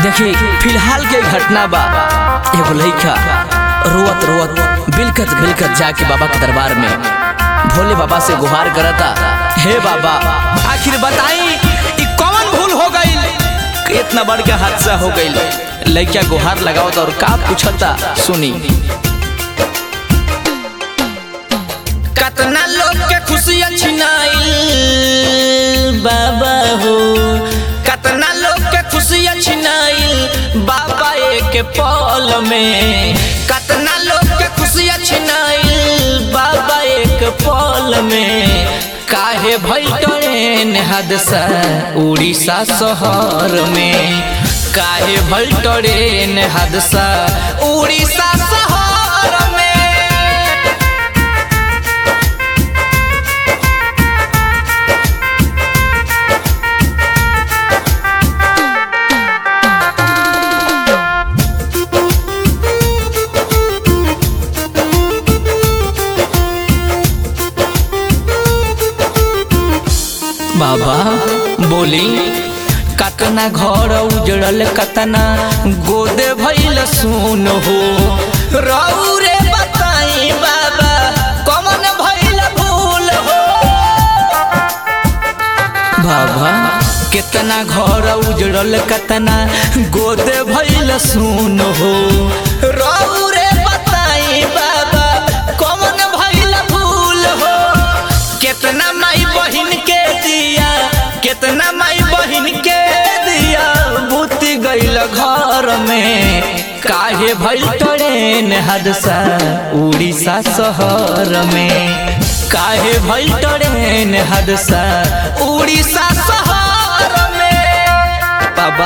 देखी फिलहाल के घटना बा एगो लइका रोवत रोवत बिलकत बिलकत जाके बाबा के दरबार में भोले बाबा से गुहार करता हे बाबा आखिर बताई ई कौन भूल हो गई इतना बड़ के हादसा हो गई लइका गुहार लगावत और का पूछता सुनी कतना लोग के खुशियां छिनाइल बाबा हो कतना लोग के खुशियां छिनाइल बाबा एक पल में कतना लोग के खुशियां छिनाइल बाबा एक पल में काहे भइल ट्रेन हादसा उड़ीसा शहर में काहे भइल ट्रेन हादसा उड़ीसा शहर में बाबा बोली कतना घर उजड़ल कतना गोदे भइल सुन हो रहू रे बताई बाबा कमन भइल भूल हो बाबा कितना घर उजड़ल कतना गोदे भइल सुन हो रहू रे बताई बाबा कमन भइल भूल हो कितना माई बहिन के दिया कितना माई बहिन के दिया बुती गइल घर में काहे भइल ट्रेन हादसा उड़ीसा शहर में काहे भइल ट्रेन हादसा उड़ीसा शहर में बाबा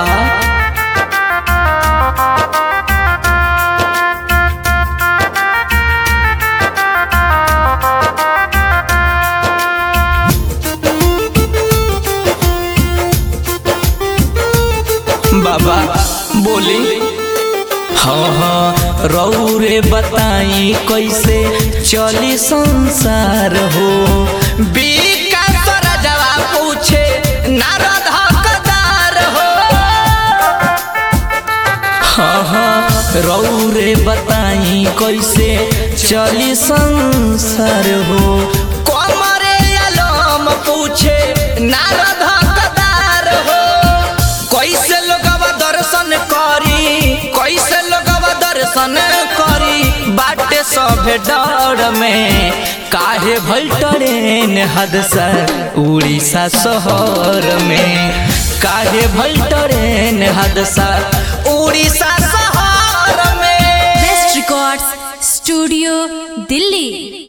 बाबा बोली हाँ हाँ रऊ रे बताई कैसे चली संसार हो विकास राजवा पूछे नारद हकदार हो हाँ हाँ रऊ रे बताई कैसे चली संसार हो कमरे आलम पूछे नारद हकदार हो कैसे लोगवा दर्शन करी कैसे लोगवा दर्शन करी बाटे सभे डर में काहे भइल ट्रेन हादसा उड़ीसा शहर में काहे भइल ट्रेन हादसा उड़ीसा शहर में बेस्ट रिकॉर्ड्स स्टूडियो दिल्ली